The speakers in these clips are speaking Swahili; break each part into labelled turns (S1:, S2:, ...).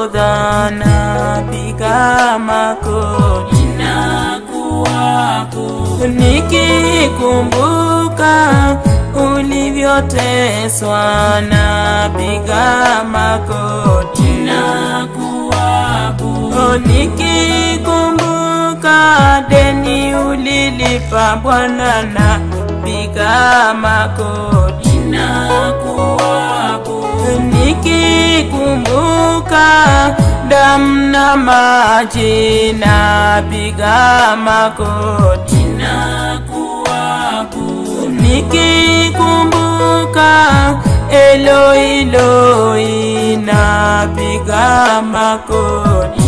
S1: nahodha napiga makoti nikikumbuka ulivyoteswa napiga makoti Oh, nikikumbuka deni ulilipa Bwana napiga makoti nikikumbuka damu na maji napiga makoti nikikumbuka Eloiloi napiga makoti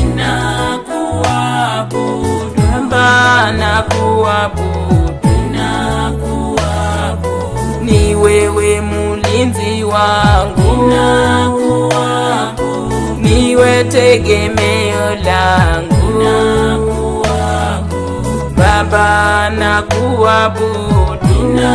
S1: Baba nakuabudu ni wewe mulinzi wangu niwe tegemeo langu Baba nakuabudu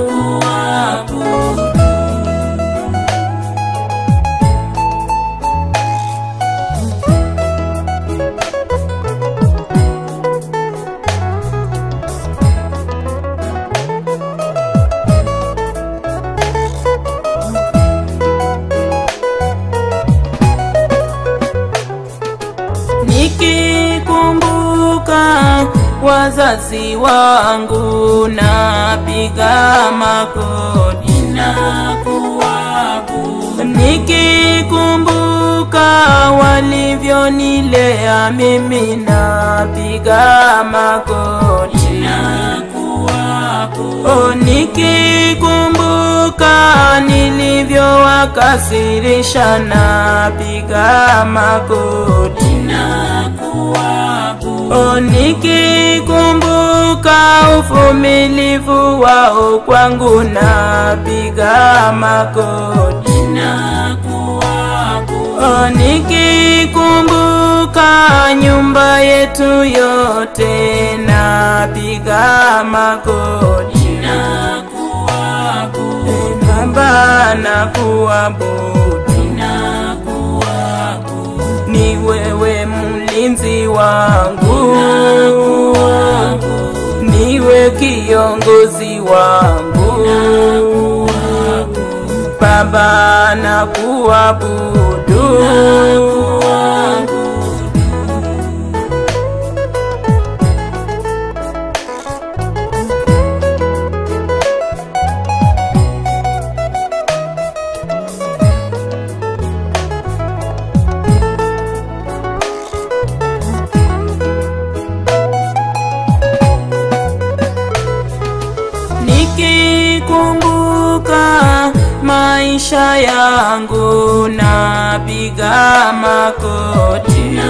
S1: nikikumbuka wazazi wangu napiga makoti nikikumbuka walivyonilea mimi napiga makoti o nikikumbuka nilivyowakasirisha napiga makoti o nikikumbuka uvumilivu wao kwangu napiga makoti o nikikumbuka nyumba yetu yote napiga makoti E Baba nakuabudu ni wewe mlinzi wangu niwe kiongozi wangu Baba nakuabudu nikikumbuka maisha yangu napiga makoti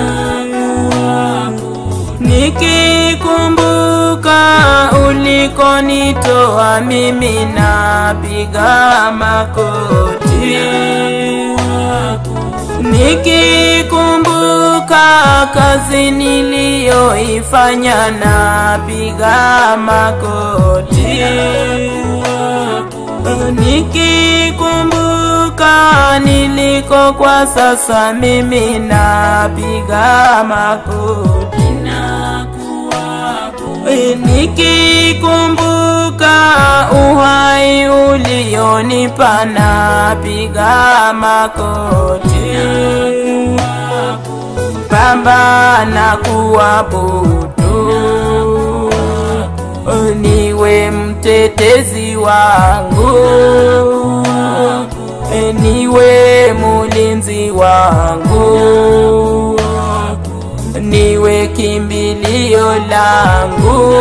S1: nikikumbuka ulikonitoa mimi napiga makoti nikikumbuka kazi niliyoifanya napiga makoti nikikumbuka niliko kwa sasa mimi napiga makoti nikikumbuka uhai ulionipa napiga makoti Baba nakuabudu niwe mtetezi wangu niwe mulinzi wangu niwe kimbilio langu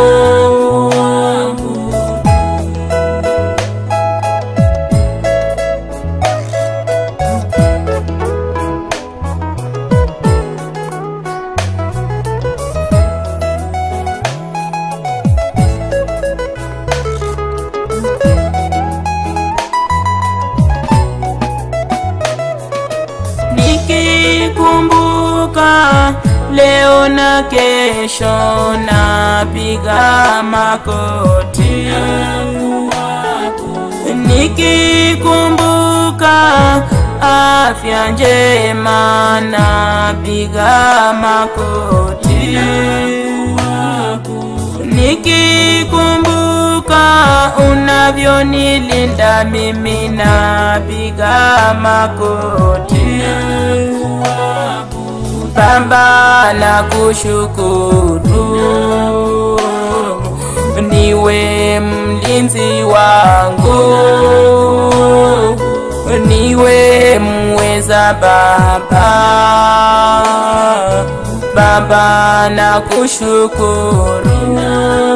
S1: nikikumbuka leo na kesho napiga makoti nikikumbuka afya njema na piga makoti nikikumbuka unavyonilinda mimi na piga makoti Baba na kushukuru niwe mlinzi wangu niwe mweza Baba Baba na kushukuru